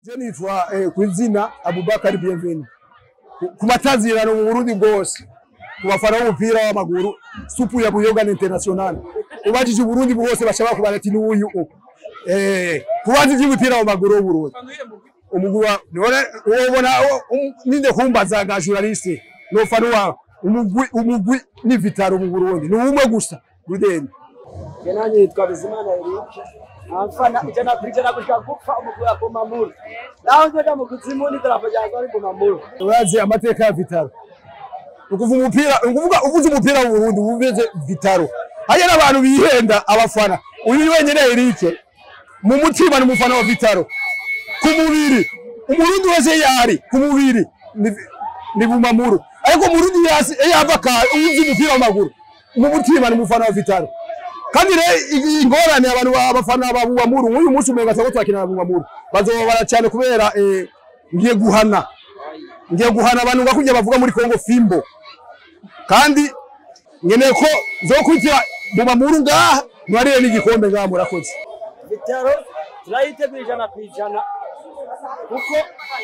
Je nitwa eh, kw'izina Abubakar Bienvenu Ku- ku matazirano mu Burundi bwose ku bafana b'umupira w'amaguru supu ya Buyogana International ubajije Uburundi bwose bashaka kubara ati n'uyu u eh kubaza iby'umupira w'amaguru w'Uburundi umugwi wa none ubona ninde kumbaza ga journaliste no fana wa umugwi umugwi ni Vitaro mu Burundi ni umwe gusa Rudeni Kenani yitwa Bizimana Eric. Amfana ijana ku ijana gushika gupfa umugwi wa Bomamuru. Naho nzoja mu kuzimu ni darapo ryanjye ari Bomamuru. urazi amateka ya Vitaro ukuva umupira ukuvuga uvuze umupira mu Burundi uvuze Vitaro haya n'abantu bihenda abafana uyu wenyene Eric mu mutima ni umufana wa Vitaro ku mubiri umurundi wese yari ku mubiri ni, ni Bumamuru ariko umurundi yasi yava ka uvuze umupira w'amaguru mu mutima ni umufana wa Vitaro kandi rero i- ingorane abantu ba- abafana ba Bumamuru nk'uyu munsi umenga twako twakina na Bumamuru bazobabara cyane kubera eh, ngiye guhana ngiye guhana abantu ngakurya bavuga muri Kongo Fimbo kandi nkeneye ko zokurikira Bumamuru ngaha ntibarire n'igikombe ngaha murakoze Vitaro turayiteguye ijana ku ijana kuko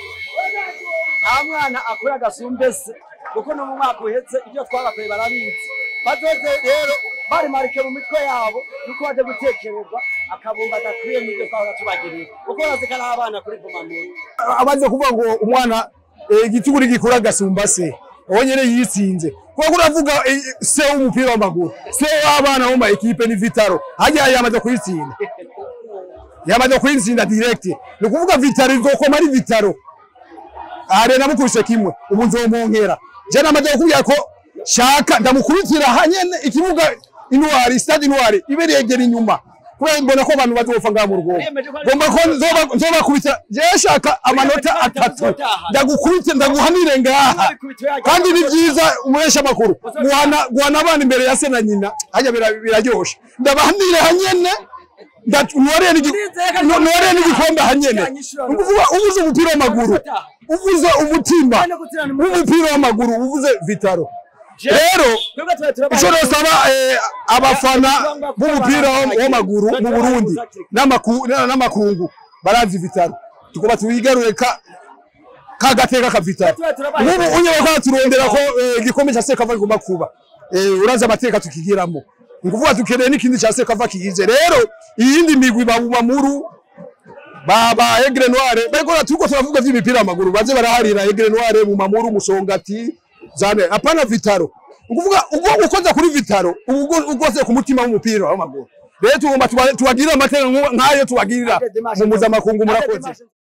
nta mwana akora agasumbe se kuko no mu mwaka uhetse ibyo twabakoye barabizi bazoze rero bari marike mu mitwe yabo nuko baje gutekerezwa akabumba adakwiye n'ibyo twahora tubagiriye kuko bazi ko ari abana kuri Bomamuru. amaze kuvuga ngo umwana eh, igitugu ntigikura agasumba se uwo nyene yitsinze kuko uravuga eh, se w'umupira w'amaguru se w'abana bo mu ekipe ni Vitaro hajya yamaze kuyitsinda yamaze kuyitsinda direct ni ukuvuga Vitaro izokoma ari Vitaro are namukubise kimwe ubu nzomunkera je namaze kukubwira ko shaka ndamukubitira hanyene ikibuga intwari stade intwari ibe yegera inyuma kubera mbona ko abantu bazopfa ngaha mu rugo ngomba ko nzoba- nzobakubita je shaka amanota atatu ndagukubite ndaguhanire ngaha kandi ni byiza umuresha amakuru guhana guhana abana imbere ya se na nyina hajya bira- biraryoshe ndabahanire hanyene ntiwareye n'igikombe hanyene ni ukuvuga uvuze umupira w'amaguru uvuze umutima w'umupira w'amaguru uvuze vitaro rero icyo nosaba eh, abafana b'umupira w'am- w'amaguru mu burundi n'amaku- na- n'amakungu barazi vitaro tukuba tuyigarure ka ka gateka ka vitaro nk'ubu unyeba ko turondera ko eh, igikombe cya sekava kigomba kuba Eh, urazi amateka tukigiramo ni ukuvuga dukeneye n'ikindi cya sekava kigize rero iyindi migwi babumamuru baba Aigle Noire bariko turiko turavuga vy'imipira w'amaguru baze baraharira Aigle Noire mu mamuru musongati zane apana vitaro ukuvuga ubwo ukoza kuri vitaro ubwo ukoze ku mutima w'umupira w'amaguru rero tugomba tuba- tubagirire amateka nk'ayo tubagirira mu mpuzamakungu murakoze